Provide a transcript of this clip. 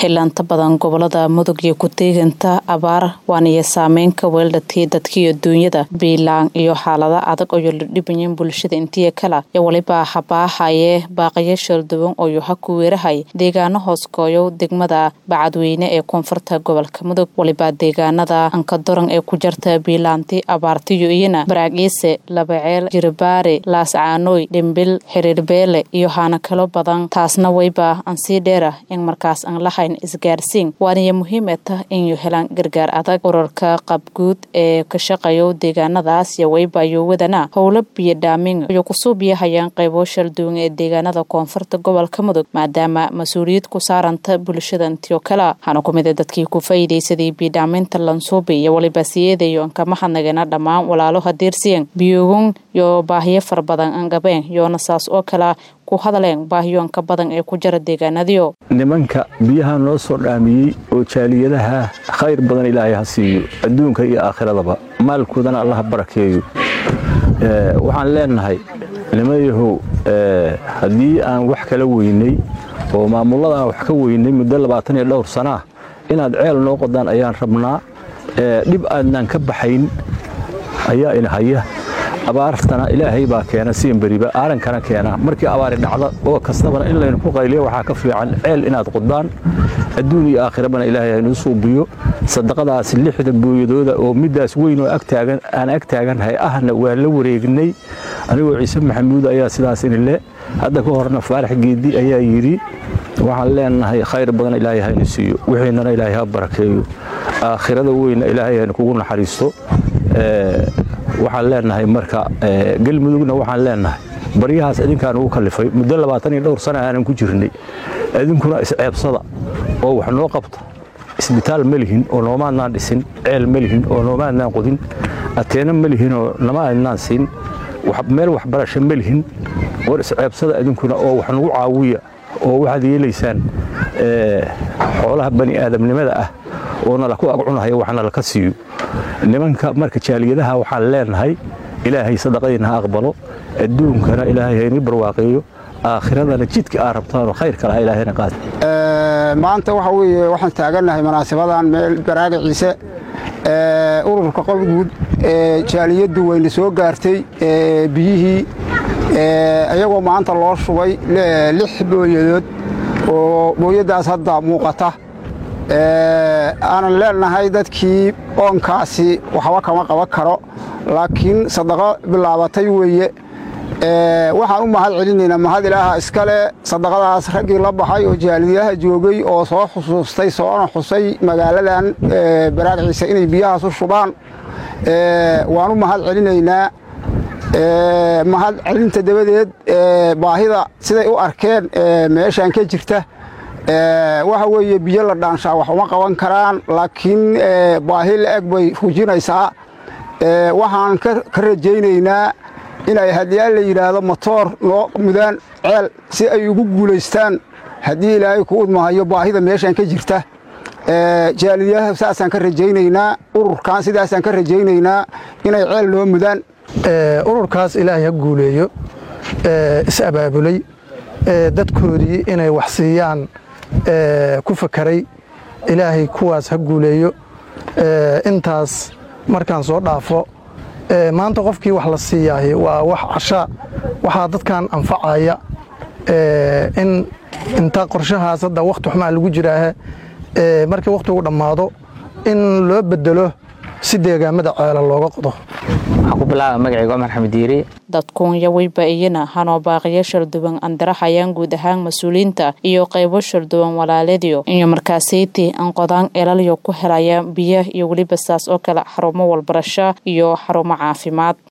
xilaanta badan gobolada mudug iyo ku-teeganta abaar waaniyo saameyn ka weeldhatay dadkiiyo duunyada biilaan iyo xaalada adag oyo la dhibayin bulshada intiya kala yo waliba habaahaye baaqayo shalduwan oyo ha ku weerahay deegaano hooskooyo degmada bacadweyne ee koonfurta gobolka mudug waliba deegaanada ankadoran ee ku jarta biilaanti abaartiyo iyana baraagiise labaceel jiribaare laascaanooy dhimbil xiriirbeele iyo haana kalo badan taasna wayba ansii dheera in markaas aan lahayn isgaarsiin waaniyo muhiime tah inuu helaan gargaar adag urarka qabguud ee ka shaqeeyo deegaanadaas iyo wayba iyo wadana howlo biyo dhaamin iyo kusoo biyahayaan qaybo shalduwan ee deegaanada koonfurta gobolka mudug maadaama mas-uuliyad ku saaranta bulshada intiyo kale waxaana ku mid a dadkii ku faa'iidaysaday biyodhaaminta lansuubi iyo waliba siyeedayo ankama hadnagana dhammaan walaalo hadeersiyan biyogun iyo baahiyo fara badan aan gabeen yoona saas oo kala ku hadaleen baahiyoonka badan ee ku jira deegaanadiyo nimanka biyaha noo soo dhaamiyey oo jaaliyadaha khayr badan ilaahay ha siiyo adduunka iyo aakhiradaba maalkoodana allaha barakeeyo waxaan leenahay nimayahow haddii aan wax kala weynay oo maamullada aan wax ka weynay muddo labaatan iyo dhowr sanaa inaad ceel noo qodaan ayaan rabnaa dhib aadnaan ka baxayn ayaa inahaya abaartana ilaahay baa keena siinberiba aarankana keena markii abaari dhacda oo kastabana in laynu ku qayliyo waxaa ka fiican ceel inaad qodaan adduun iyo aakhirabana ilaahay haynuu suubiyo sadaqadaas lixda booyadooda oo middaas weyn oo aan ag taagannahay ahna waa la wareegnay anigoo ciise maxamuud ayaa sidaas inile hadda ka horna faarax geedi ayaa yidhi waxaan leenahay khayr badan ilaahay haynu siiyo wixiinana ilaahay ha barakeeyo aakhirada weynna ilaahay haynu kugu naxariisto waxaan leenahay marka galmudugna waxaan leenahay baryahaas idinkaan ugu kallifay muddo labaatan iyo dhowr sana aanan ku jirnay idinkuna isceebsada oo wax noo qabta isbitaal ma lihin oo noomaadnaan dhisin ceel ma lihin oo noomaadnaan qodin ateena ma lihin oo nama adnaan siin meel waxbarasho ma lihin war isceebsada idinkuna oo wax nagu caawiya oo waxaad yeelaysaan xoolaha bani aadamnimada ah oo nala ku agcunahaya wax nalaka siiyo nimanka marka jaaliyadaha waxaan leenahay ilaahay sadaqadiina ha aqbalo adduunkana ilaahay hayni barwaaqeeyo aakhiradana jidka aa rabtaanoo khayr kalaha ilaahayna qaad maanta waxa weeye waxaan taagannahay munaasabadan meel baraaga ciise ururka qobguud ee jaaliyaddu wayna soo gaartay biyihii iyagoo maanta loo shubay lix booyadood oo booyaddaas hadda muuqata aanan leenahay dadkii oonkaasi waxba kama qaban karo laakiin sadaqo bilaabatay weeye waxaan u mahad celinaynaa mahad ilaaha iskale sadaqadaas raggii la baxay oo jaaliyadaha joogay oo soo xusuustay soona xusay magaaladan baraagciisa inay biyahaas u shubaan waan u mahad celinaynaa mahad celinta dabadeed baahida siday u arkeen meeshaan ka jirta waxa weeye biyo la dhaanshaa wax uma qaban karaan laakiin baahi la-eg bay rujinaysaa waxaan ka rajaynaynaa inay haddii la yidhaahdo motoor noo mudaan ceel si ay ugu guulaystaan haddii ilaahay ku udmahayo baahida meeshaan ka jirta jaaliyadaha saasaan ka rajaynaynaa ururkan sidaasaan ka rajaynaynaa inay ceel noo mudaan ururkaas ilaahay ha guuleeyo is abaabulay dadkoodii inay wax siiyaan ku fakaray ilaahay kuwaas ha guuleeyo intaas markaan soo dhaafo maanta qofkii wax la siiyahay waa wax cashaa waxaa dadkan anfacaya in inta qorshahaas hadda wakhti xumaa lagu jiraahe markii wakhtigu dhammaado in loo bedelo si deegaamada ceela looga qodo waxaan ku bilaaba magacayga cumar xamed diiri dadkuunya weyba iyana hanoo baaqiyo sharduwan andarahayaan guud ahaan mas-uuliyiinta iyo qaybo sharduwan walaaladyo iyo markaasayti an qodaan elalyo ku helaya biyo iyo weliba saas oo kale xarumo walbarasho iyo xarumo caafimaad